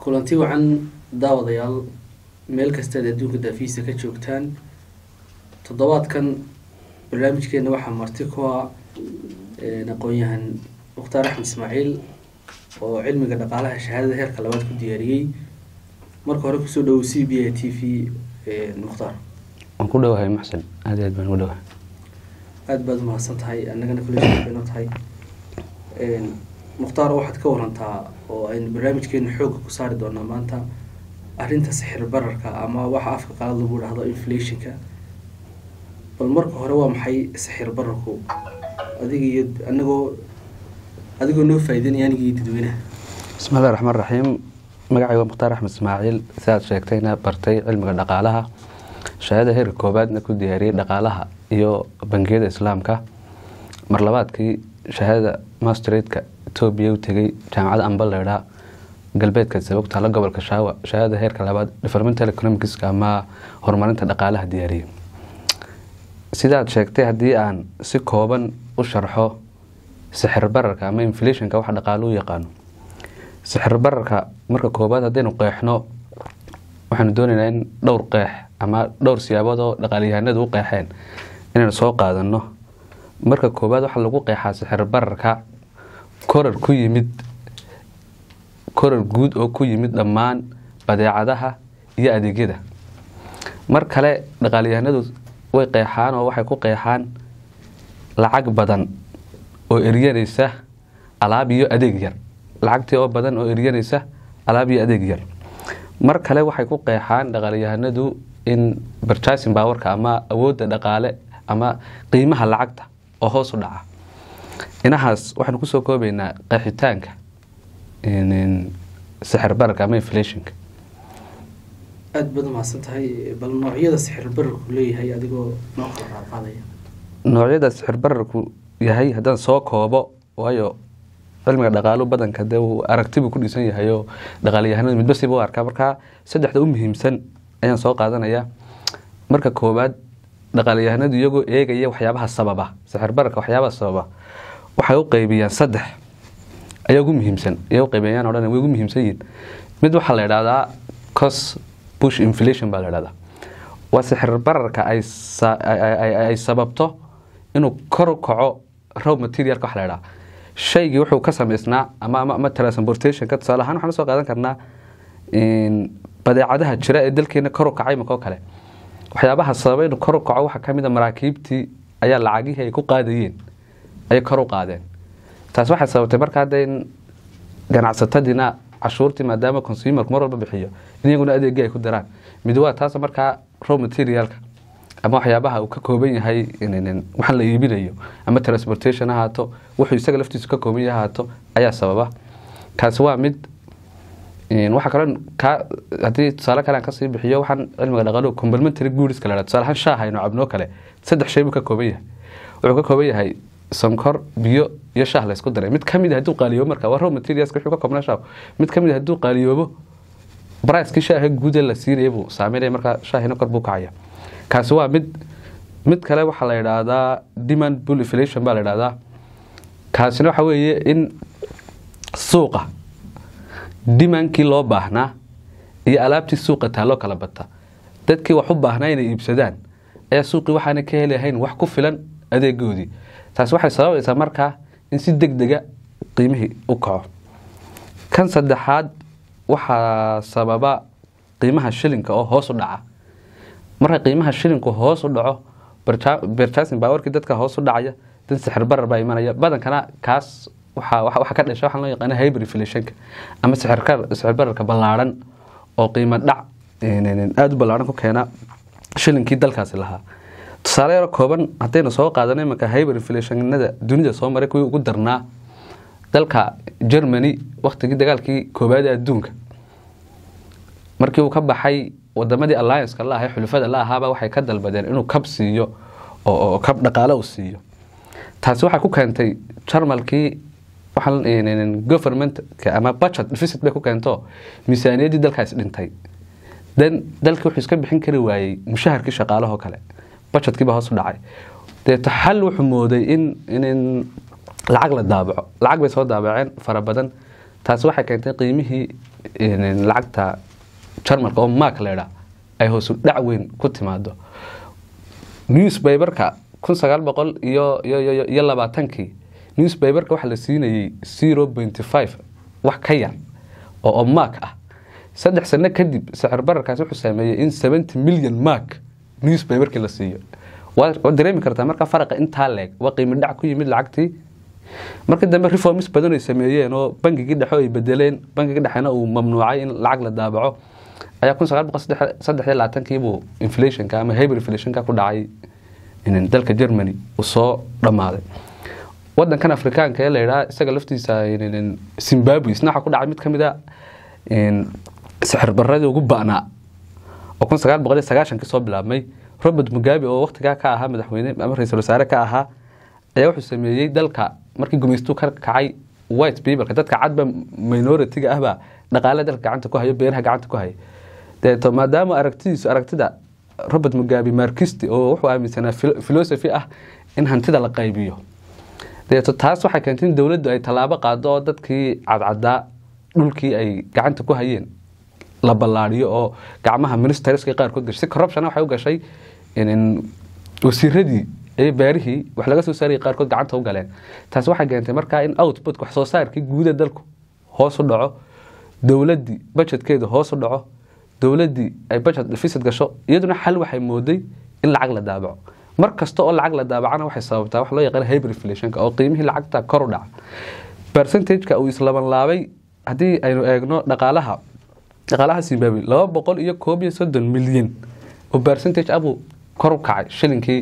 kulanti wacan daawadayaal meel kastaad adduunka daafiisa ka joogtaan toddobaadkan barnaamijkeena waxaa marti ku ah aqoon-yahan mukhtaar axmed ismaaciil oo cilmiga dhaqaalaha shahaadada heerka labaad ku diyaariyey marka hore kusoo dhawow c b a t v mukhtaar waan ku dhowahay maxsan aad iyo aad baan ugu dhowahay aada baad umahadsan tahay annagana kuleyno tahay mukhtaar waxaad ka warantaa oo aynu barnaamijkeena xoogga ku saari doonaa maanta arrinta sixir bararka ama waxa afka qalad lagu dhahdo inflationka bal marka hore waa maxay sixir bararku adiga iyo anagoo adigoo noo faa'iidanaya aniga iyo dadweynaha bismi illahi raxmaan raxiim magacay waa mukhtaar axmed ismaaciil si aad sheegtayna bartay cilmiga dhaqaalaha shahaada heerka koobaadna ku diyaariyey dhaqaalaha iyo bangiyada islaamka mar labaadkii shahaadada masteradka etoobiya u tegay jaamacadda ambaleydha galbeedka sabogtaala gobolka shaawa shahaadada heerka labaad developmental economicska ama horumarinta dhaqaalaha diyaariyey sidaad sheegtay haddii aan si kooban u sharxo sixir bararka ama inflationka waxa dhaqaalo u yaqaano sixir bararka marka koobaad haddaynu qeexno waxaanu doonaynaa in dhowr qeex ama dhowr siyaabood oo dhaqaalyahanadu u qeexeen inaynu soo qaadano marka koobaad waxaa lagu qeexaa sixir bararka korar ku yimid korar guud oo ku yimid dhammaan badeecadaha iyo adeegyada mar kale dhaqaalyahanadu way qeexaan oo waxay ku qeexaan lacag badan oo eryanaysa alaab iyo adeeg yar lacagtii oo badan oo eryanaysa alaab iyo adeeg yar mar kale waxay ku qeexaan dhaqaalyahanadu in barjaasin baawarka ama awoodda dhaqaale ama qiimaha lacagta oo hoos u dhaca inahaas waxaanu kusoo koobaynaa qeexitaanka sixir bararka ama inflationka aada baad umahadsan tahay bal noocyada sixir bararku leeyahay adigoo noo kala qaadqaadaya noocyada sixir bararku yahay haddaan soo koobo waayo cilmiga dhaqaalu badanka dee uu aragtibuu ku dhisan yahay oo dhaqaalyahanadu midba siba u arkaa markaa saddexda u muhiimsan ayaan soo qaadanaya marka koowaad dhaqaalyahanadu iyagoo eegaya waxyaabaha sababa sixir bararka waxyaabaha sababa waxay u qeybiyaan saddex ayaa ugu muhiimsan ayay u qeybeeyaan odhan way ugu muhiimsan yihiin mid waxaa la idhahdaa cos bush inflation baa la idhahdaa waa sixir bararka ay ay sababto inuu kor u kaco row materialka waxa la idhaha shaygii wuxuu ka samaysnaa ama ama ama transportationka tusaale ahaan waxaan usoo qaadan karnaa badeecadaha jira ee dalkeena kor u kacay makoo kale waxyaabaha sababa inuu kor u kaco waxaa kamid a maraakiibtii ayaa lacagihii ay ku qaadayeen ayay kor u qaadeen taas waxay sababtay marka hadda in ganacsatadiina cashuurtii maadaama consumerku mar walba bixiyo in iyaguna adeegii ay ku daraan mid waa taas markaa row materialka ama waxyaabaha uu ka kooban yahay waxaan la iibinayo ama transportation ahaato wuxuu isaga laftiisu ka kooban yahay ahaato ayaa sababa kaasi waa mid waxaa kaloo ka haddii tusaale kale aan kasii bixiyo waxaan cilmiga dhaqaaluhu complementary goodska la tusaale ahaan shaaha aynu cabnoo kale saddex shay buu ka kooban yahay wuxuu ka kooban yahay sonkor biyo iyo shaah laysku daray mid kamid a hadduu qaaliyoobo marka waa raw materialska wuxuu ka koobnaa shaah mid kamid a hadduu qaaliyoobo bricekii shaaha guuda la siinaya buu saameynaya markaa shaahina kor buu kacaya kaasi waa mid mid kale waxaa la idhaahdaa demand bull inflation baa la idhahdaa kaasina waxa weeye in suuqa dimandkii loo baahnaa iyo alaabtii suuqa taaloo kala bata dadkii wax u baahnaa inay iibsadaan ayaa suuqii waxaana ka helahayn wax ku filan adeegoodii taasi waxay sababaysaa markaa in si deg dega qiimihii u kaco kan saddexaad waxaa sababa qiimaha shilinka oo hoos u dhaca marka qiimaha shilinku hoos u dhaco berjasin baawarkii dadka hoos u dhacaya dad sixir barar baa imanaya badankana kaas waxa ka dhasha waxaan loo yaqaana hyber inflationka ama sixir bararka ballaaran oo qiimo dhac aada u ballaaran ku keena shilinkii dalkaasi lahaa tusaale yaro kooban haddaynu soo qaadano imanka hyber inflationada dunida soo maray kuwii ugu darnaa dalka germany waktigii dagaalkii koobaad ee adduunka markii uu ka baxay wadamadii allianceka la ahay xulufada la ahaaba waxay ka dalbadeen inuu kab siiyo oo kab dhaqaale uu siiyo taasi waxay ku keentay jarmalkii government ama budget deficit bay ku keento miisaaniyaddii dalkaas dhintay dan dalkii wuxuu iska bixin kari waayey mushaharkii shaqaalahoo kale budgetkii baa hoos u dhacay deeto xal wuxuu mooday in lacag la daabaco lacag bay soo daabaceen fara badan taasi waxay keentay qiimihii lacagta jarmalka oo mark leedha ay hoosu dhac weyn ku timaado newspaperka kun sagaal boqol iyo iyo labaatankii newspaperka waxaa la siinayay zero pointy five wax ka yar oo mark ah saddex sano kadib sicir bararkaasi wuxuu saameeyey in seventy million mark newspaperkii la siiyo waa dareemi kartaa marka faraqa intaa leeg waa qiimi dhac ku yimid lacagtii markii dambe reforms badan ay sameeyeen oo bangigii dhexe ay bedeleen bangigii dhexena uu mamnuucay in lacag la daabaco ayaa kun sagaal boqol saddex iyo labaatankiibuu inflationka ama hyper inflationka ku dhacay dalka germany uu soo dhammaaday wadankan afrikaanka ee la yidhaha isaga laftiisa zimbabwe isna waxaa ku dhacay mid ka mid a sixir baradii ugu ba'naa oo kun sagaal boqol iyo sagaashankii soo bilaabmay robert mugabe oo waktigaa ka ahaa madaxweyne ama ra-iisul wasaare ka ahaa ayaa wuxuu sameeyey dalka markii gumaystuu ka kacay white peopleka dadka cadba minority-ga ahbaa dhaqaale dalka gacanta ku hayo beeraha gacanta ku haya deeto maadaama aragtidiisu aragtida robert mugabe markisti oo wuxuu aaminsanaa philosophy ah in hantida la qaybiyo deeto taas waxay keentay in dowladdu ay tallaabo qaado oo dadkii cadcadaa dhulkii ay gacanta ku hayeen la ballaadhiyo oo gacmaha ministerska qaarkood gashay si corruption waxay u gashay wasiiradii ee beerihii wax laga soo saarayay qaarkood gacanta u galeen taasi waxay keentay markaa in output wax soo saarkii guuda dalku hoos u dhaco dowladdii budgetkeedu hoos u dhaco dowladdii ay budget deficit gasho iyaduna xal waxay mooday in lacag la daabaco mar kasta oo lacag la daabacana waxay sababtaa wax loo yaqaan hyper inflationka oo qiimihii lacagta kor u dhaca percentageka uu islaban laabay haddii aynu eegno dhaqaalaha dhaqaalaha zimbabwe laba boqol iyo koob iyo soddon milyan oo percentage abuu kor u kacay shilinkii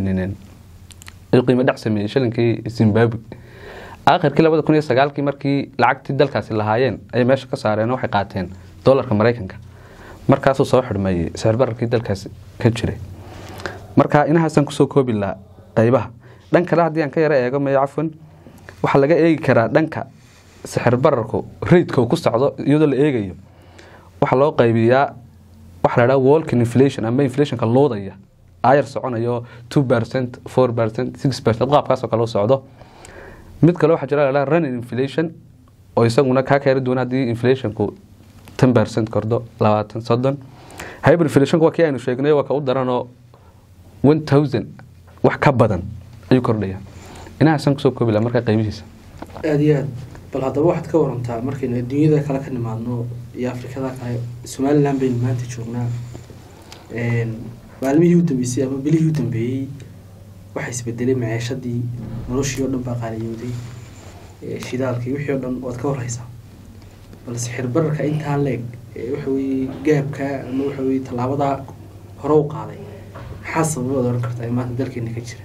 ayuu qiimo dhac sameeyey shilinkii zimbabwe aakhirkii labada kun iyo sagaalkii markii lacagtii dalkaasi lahaayeen ayay meesha ka saareen oo waxay qaateen dolarka maraykanka markaasuu soo xidhmeeyey sicir bararkii dalkaasi ka jiray marka inahaasaan kusoo koobi lahaa qaybaha dhan kale haddii aan ka yaro eego mayo cafwan waxaa laga eegi karaa dhanka sixir bararku raidka uu ku socdo iyadoo la eegayo waxaa loo qaybiyaa waxa la dhaha walking inflation ama inflationka loodaya ayar soconayo two percent four percent six percent qaabkaasoo kale u socdo mid kale waxaa jira la dhaha running inflation oo isaguna kaa keeni doona haddii inflationku ten percent kordho labaatan soddon hyper inflationku waa kii aynu sheegnay waa ka u daranoo one thousand wax ka badan ayuu kordhaya inahaasaan kusoo koobi laha markaa qaybihiisa aada iyo aad bal haddaba waxaad ka warantaa markaynu adduunyada kale ka nimaadno iyo afrikada kale somalilan baynu maanta joognaa maalmihii u dambeysay ama bilihii u dambeeyey waxaa isbedelay maceeshadii noloshii oo dhan baa qaaliyooday shidaalkii wixii oo dhan waad ka warhaysaa bal sixir bararka intaa leeg waxa weye gaabka ama waxa weye tallaabadaa hore u qaaday maxaa sababaad ohan kartaa ee maanta dalkeena ka jira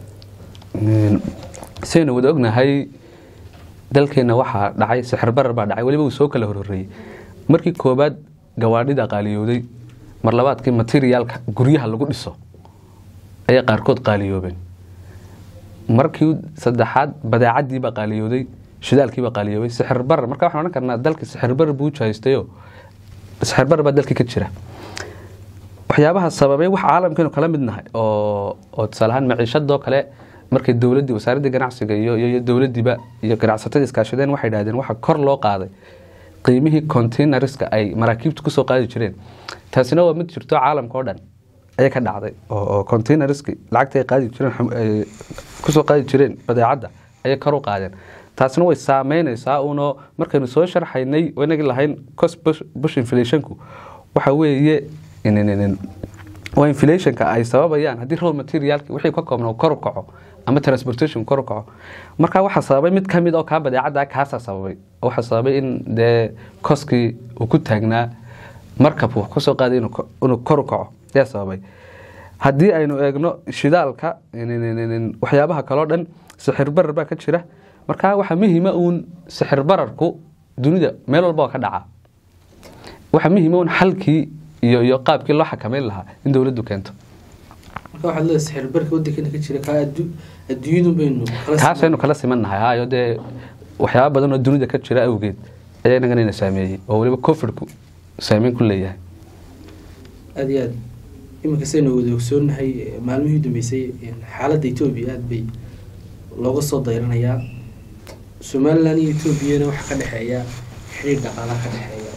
sidaynu wada ognahay dalkeena waxaa dhacay sixir barar baa dhacay weliba uu soo kala horhoreeyey markii koobaad gawaadhida qaaliyooday mar labaadkii materiaalka guryaha lagu dhiso ayay qaarkood qaaliyoobeen markii saddexaad badeecadiibaa qaaliyooday shidaalkiibaa qaaliyoobay sixir barar marka waxaan odhan karnaa dalka sixir barar buu jahaystayo sixir barar baa dalkii ka jira waxyaabaha sababay wax caalamkeenu kala mid nahay oo oo tusaale ahaan maciishadoo kale markay dowladdii wasaaraddii ganacsiga iyo iyo dowladdiiba iyo ganacsatada iskaashadeen waxay dhahdeen waxa kor loo qaaday qiimihii containerska ay maraakiibta kusoo qaadi jireen taasina waa mid jirto caalamka oo dhan ayay ka dhacday oo containerski lacagta ay qaadi jireen kusoo qaadi jireen badeecadda ayay kor u qaadeen taasina way saameynaysaa uno markaynu soo sharxaynay inagii lahayn cost bush inflationku waxa weeye waa inflationka ay sababayaan haddii raw materialki wixii ka koobna kor u kaco ama transportation kor u kaco marka waxaa sababay mid kamid oo kaa badeecada kaasaa sababay waxaa sababay in dee koskii uu ku taagnaa markab wax kusoo qaaday inuu kor u kaco ayaa sababay haddii aynu eegno shidaalka waxyaabaha kaloo dhan sixir barar baa ka jira marka waxaa muhiima uun sixir bararku dunida meel walba oo ka dhaca waxaa muhiima uun xalkii iyo iyo qaabkii loo xakameyn lahaa in dowladdu keento marka waxaad leedahay sixir barka waddankeena ka jira kaa adduunyadu baynu taasaynu kala siman nahay hayo dee waxyaaba badan oo dunida ka jira awgeed ayaa inagana ina saameeyey oo weliba covidku saameyn ku leeyahay aada iyo aad iminka saynu wada ogsoonahay maalmihii dambeysay xaaladda etoobiya aada bay looga soo dayranayaa somalilan iyo etoobiyana waxaa ka dhexeeya xiriir dhaqaalaha ka dhexeeya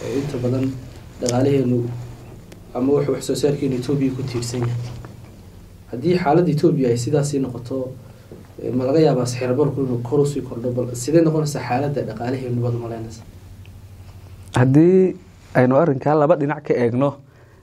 oo inta badan dhaqaalaheenu ama wuxuu wax soo saarkeenu etoobiya ku tiirsan yahay haddii xaaladda etoobiya ay sidaasii noqoto eh, ma laga yaabaa sixirbarku inuu kor usii kordho bal sidee noqonaysaa xaaladda dhaqaalaheenu baad malaynaysa haddii aynu arrinkaa laba dhinac ka eegno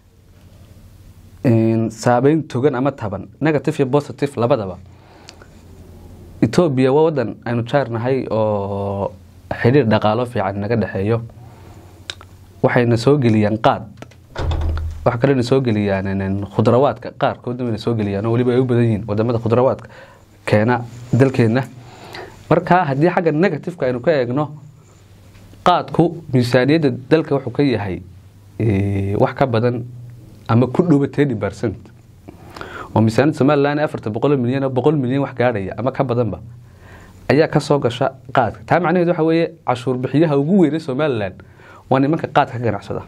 in saabeyn togan ama taban negative iyo positive labadaba etoobiya waa wadan aynu jaarnahay oo xidhiir dhaqaalo fiican naga dhexeeyo waxayna soo geliyaan qaad waxa kalena soo geliyaan in- khudrawaadka qaarkoodna wayna soo geliyaan oo weliba ay u badan yihiin wadamada khudrawaadka keena dalkeena marka haddii xagga negativeka aynu ka eegno qaadku miisaaniyadda dalka wuxuu ka yahay eh, wax ka badan ama ku dhowa ten percent oo miisaaniyadda somalilan afartan boqol milyan oo boqol milyan wax gaadhaya ama ka badanba ayaa ka soo gasha qaadka taa macnaheedu waxa weeye cashuur bixiyaha ugu weynay somalilan waa nimanka qaadka ka ganacsada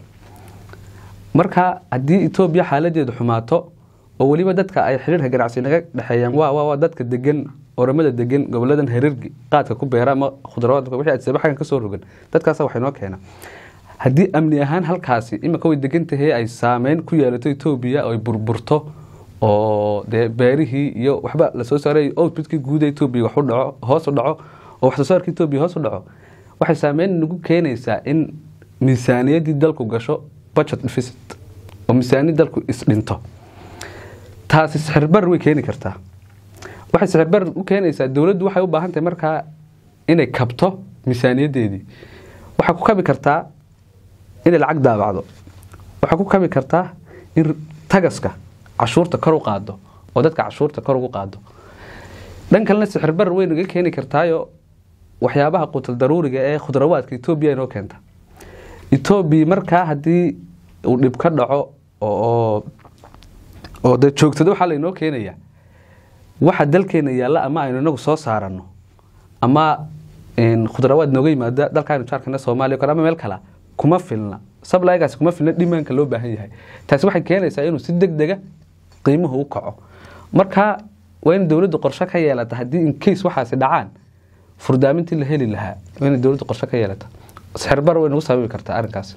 marka haddii etoobiya xaaladeedu xumaato oo weliba dadka ay xiriirka ganacsi naga dhexeeyaan waa waa waa dadka degan oramada degan goboladan hareergi qaadka ku beera ama khudrawaadka wixii adsaba xaggan ka soo rogan dadkaasa wax inoo keena haddii amni ahaan halkaasi imika way degan tahay ay saameyn ku yeelato etoobiya oo ay burburto oo dee beerihii iyo waxba lasoo saaray outputkii guud ee etoobiya wax u dhaco hoos u dhaco oo wax soo saarka etoobiya hoos u dhaco waxay saameyn nagu keenaysaa in miisaaniyaddii dalku gasho budget deficit oo miisaaniyad dalku isdhinto taasi sixirbar way keeni kartaa waxay sixirbar u keenaysaa dowladdu waxay u baahan tahay markaa inay kabto miisaaniyaddeedii waxay ku kabi kartaa inay lacag daabacdo waxay ku kabi kartaa in tagaska cashuurta kor u qaado oo dadka cashuurta kor ugu qaado dhan kalena sixirbar way naga keeni kartaayo waxyaabaha qutal daruuriga ee khudrawaadka etoobiya inoo keenta etoobiya markaa haddii uu dhib ka dhaco oo oo dee joogtada waxaa laynoo keenaya waxa dalkeena yaalla ama aynu inagu soo saarano ama een, khudrawaad nooga yimaada dalkaaynu jaarkana soomaaliya o kale ama meel kala kuma filna sablaygaasi kuma filna dhimaanka loo baahan yahay taasi waxay keenaysaa inuu si deg dega qiimuhu u kaco marka waa in dowladdu qorshe ka yeelata haddii in case waxaasi dhacaan furdaamintii la heli lahaa waa inay dowladdu qorshe ka yeelata sixirbar way nagu sababi kartaa arrinkaas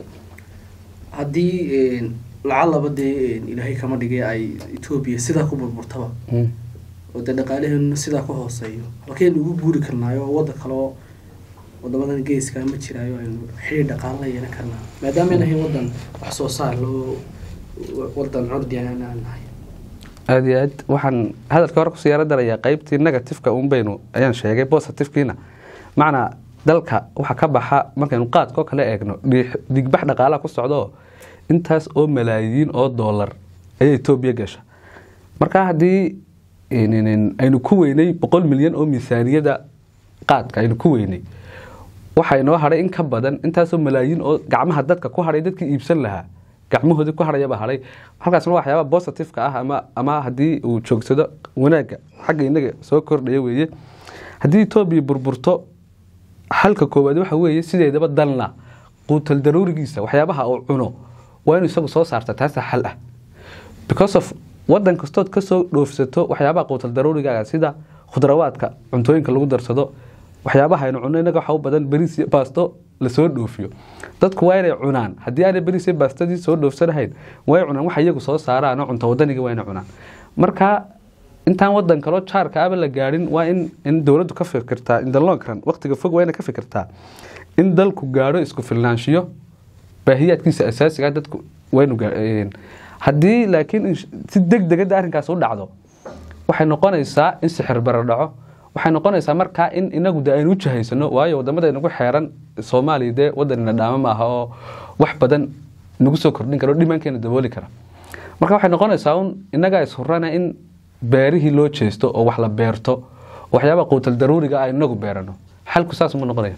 haddii lacalaba dee ilaahay kama dhigay ay etoobiya sidaa ku burburtaba oo dee dhaqaalaheenu sidaa ku hooseeyo halkeynu ugu guuri karnaayo oo wadda kaleo wadamadan geeska ma jiraayo aynu xidhiir dhaqaalo la yeelan karnaa maadaama aynu ahayn waddan wax soo saar loo waddan curdi aan nahay aada iyo aad waxaan hadalkii hore kusii yaro darayaa qeybtii negatifeka un baynu ayaan sheegay positifkiina macnaa dalka waxa ka baxa markaynu qaadkoo kale eegno dhiix- digbax dhaqaalaha ku socdo intaas oo malaayiin oo doolar ayaa etoobiya gasha marka haddii in- in- aynu ku weynay boqol milyan oo miisaaniyada qaadka aynu ku weynay waxaa inoo hadhay in ka badan intaasoo malaayiin oo gacmaha dadka ku hadhay dadkii iibsan lahaa gacmahoodii ku hadhayaba hadhay halkaasna waa waxyaaba positifeka ah ama ama haddii uu joogsado wanaagga xagga inaga soo kordhaya weeye haddii etoobiya burburto xalka koowaad waxa weeye sideedaba dalna quutal daruurigiisa waxyaabaha uu cuno waa inuu isagu soo saarta taasa xal ah because of wadan kastood kasoo dhoofsato waxyaabaha quutal daruurigaaga sida khudrawaadka cuntooyinka lagu darsado waxyaabaha aynu cunno inaga waxa u badan bariis iyo baasto lasoo dhoofiyo dadku waa inay cunaan haddii aanay bariis iyo baastadii soo dhoofsanahayn way cunaan waxa iyagu soo saaraan oo cunto wadaniga waa inay cunaan marka intaan wadan kaloo jaarka aba la gaadhin waa in in dowladdu ka fikirtaa in the long run waqtiga fog waa inay ka fikirtaa in dalku gaadho isku filnaanshiyo baahiyaadkiisa asaasiga ah dadku waynu haddii laakiin in si deg degada arrinkaas u dhacdo waxay noqonaysaa in sixir bara dhaco waxay noqonaysaa markaa in inagu de aynu u jahaysano waayo wadamada inagu xeeran soomaaliya dee wadanina dhaamo maaha oo wax badan nagu soo kordhin kara oo dhimaankeena dabooli kara marka waxay noqonaysaa un inagaa ishurana in beerihii loo jeesto oo wax la beerto oo waxyaaba quutal daruuriga ah inagu beerano xalku saas ma noqonaya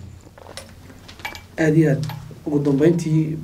aada iyo aad ugu dambeyntii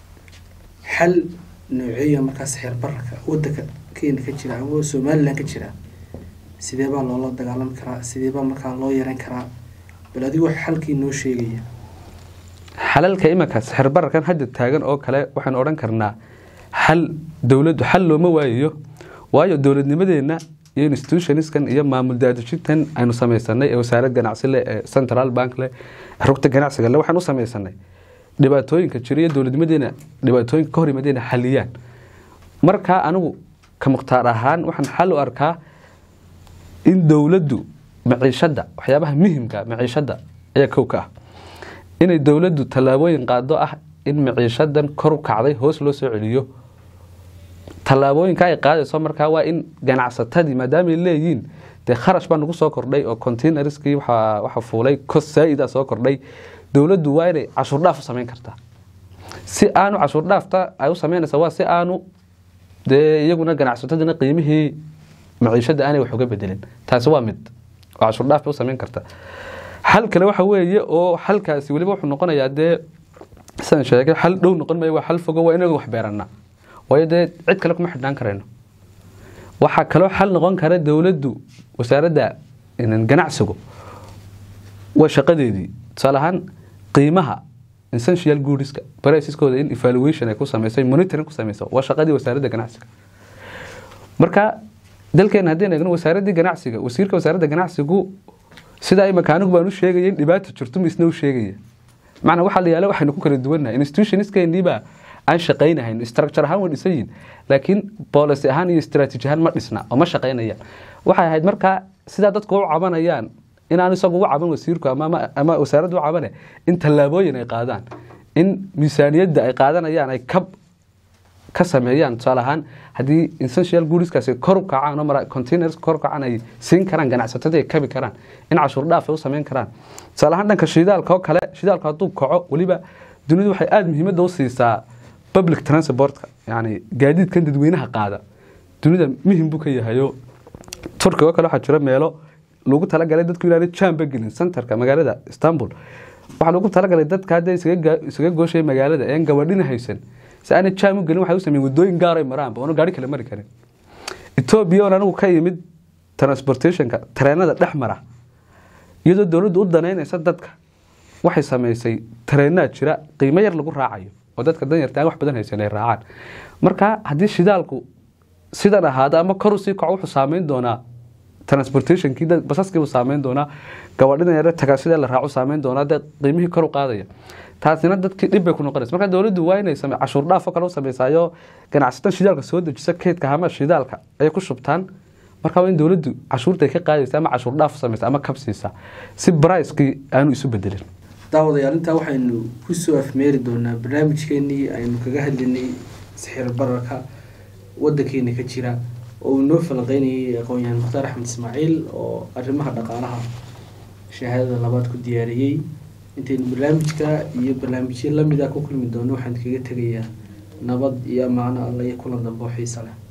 xal nooceeya markaas xeer bararka wadanka kenya ka jira ama somalilan ka jira sidee baa loola dagaalami karaa sidee baa markaa loo yaran karaa bal adigu xalkii noo sheegaya xalalka imanka sixir bararkan hadda taagan oo kale waxaan odhan karnaa xal dowladdu xal looma waayayo waayo dowladnimadeenna iyo institutionskan iyo maamul daadejintan aynu samaysanay ee wasaarad ganacsi leh ee central bank leh ee rugta ganacsiga leh waxaan u samaysanay dhibaatooyinka jira iyo dowladnimadeena dhibaatooyinka ka hor yimaadeen xaliyaan markaa anigu ka mukhtaar ahaan waxaan xal u arkaa in dowladdu maciishadda waxyaabaha muhimka maciishadda ayaa kow ka ah inay dowladdu tallaabooyin qaado ah in maciishadan kor u kacday hoos loo soo celiyo tallaabooyinka ay qaadayso markaa waa in ganacsatadii maadaamay leeyihiin dee kharash baa nagu soo kordhay oo containerskii waxa fuulay kos saa-ida soo kordhay dowladdu waa inay cashuur dhaaf u samayn kartaa si aanu cashuur dhaafta ay u samaynaysa waa si aanu dee iyaguna ganacsatadina qiimihii maciishada aanay wax uga bedelin taasi waa mid oo cashuur dhaaf bay u samayn kartaa xal kale waxa weeye oo xalkaasi weliba wuxuu noqonayaa dee sidaan sheegay xal dhow noqon maayo waa xal fogo waa inaga wax beeranaa waayo dee cid kale kuma xidhnaan karayno waxaa kaloo xal noqon kara dowladdu wasaaradda ganacsigu waa shaqadeedii tusaale ahaan qiimaha essential goodska briceskooda in evaluation ay ku samaysay monitoring ku samayso waa shaqadii wasaaradda ganacsiga marka dalkeena haddii eegno wasaaraddii ganacsiga wasiirka wasaaradda ganacsigu sidaa imaka anigu baan u sheegaya in dhibaata jirto ma isna u sheegaya macnaa waxaa la yaala waxaynu ku kala duwannahay institutioniskeeniibaa aan shaqaynahayn structure ahaan way dhisan yihin laakiin policy ahaan iyo strategy ahaan ma dhisna oo ma shaqaynayaan waxay ahayd markaa sidaa dadku u cabanayaan inaan isagu u caban wasiirku ama wasaaraddu u cabane in tallaabooyin ay qaadaan in miisaaniyadda ay qaadanayaan ay kab ka sameeyaan tusaale ahaan haddii essential goodskaasi kor u kacaan oo containers kor u kacaan ay siin karaan ganacsatada ay kabi karaan in cashuur dhaaf ay u samayn karaan tusaale ahaan dhanka shidaalka oo kale shidaalku hadduu kaco weliba dunidu waxay aada muhiimadda u siisaa public transportka yani gaadiidkan dadweynaha qaada dunida muhim buu ka yahayo turkiga oo kale waxaa jira meelo lagu talagalay dadku inaanay jamba gelin centerka magaalada istanbul waxaa lagu talagalay dadka hadda isaga gooshay magaalada een gabadhina haysan si aanay jam u gelin waxay u sameeyeen wadooyin gaaray maraanba oona gaari kale mari karin etoobiya oon anigu ka yimid transportationka tareenada dhex mara iyadoo dowladdu u danaynaysa dadka waxay samaysay tareenaa jira qiimo yar lagu raacayo oo dadka danyarta aan wax badan haysan ay raacaan marka haddii shidaalku sidan ahaada ama kor usii kaco wuxuu saameyn doonaa transportationkii basaskiibuu saameyn doonaa gabadhina yare tagaasida la raaco saameyn doonaa dee qiimihii kor u qaadaya taasina dadkii dhib bay ku noqonaysa marka dowladdu waa inay same cashuur dhaafo kale u sameysaayo ganacsatada shidaalka soo dejisa keydka hama shidaalka ayay ku shubtaan marka waa in dowladdu cashuurta ay ka qaadaysa ama cashuur dhaaf u samaysa ama kabsiisa si bricekii aanu isu bedelin daawadayaal intaa waxaynu kusoo afmeeri doonaa barnaamijkeenii aynu kaga hadlinay sixir bararka wadankeena ka jira oo uu noo falanqeynayay aqoon-yahan mukhtaar axmed ismaaciil oo arrimaha dhaqaalaha shahaadada labaad ku diyaariyey intaynu barnaamijka iyo barnaamijyo lamid ah ku kulmi doono waxaan kaga tegayaa nabad iyo amaano alla iyo kulan dambe oo xiisa leh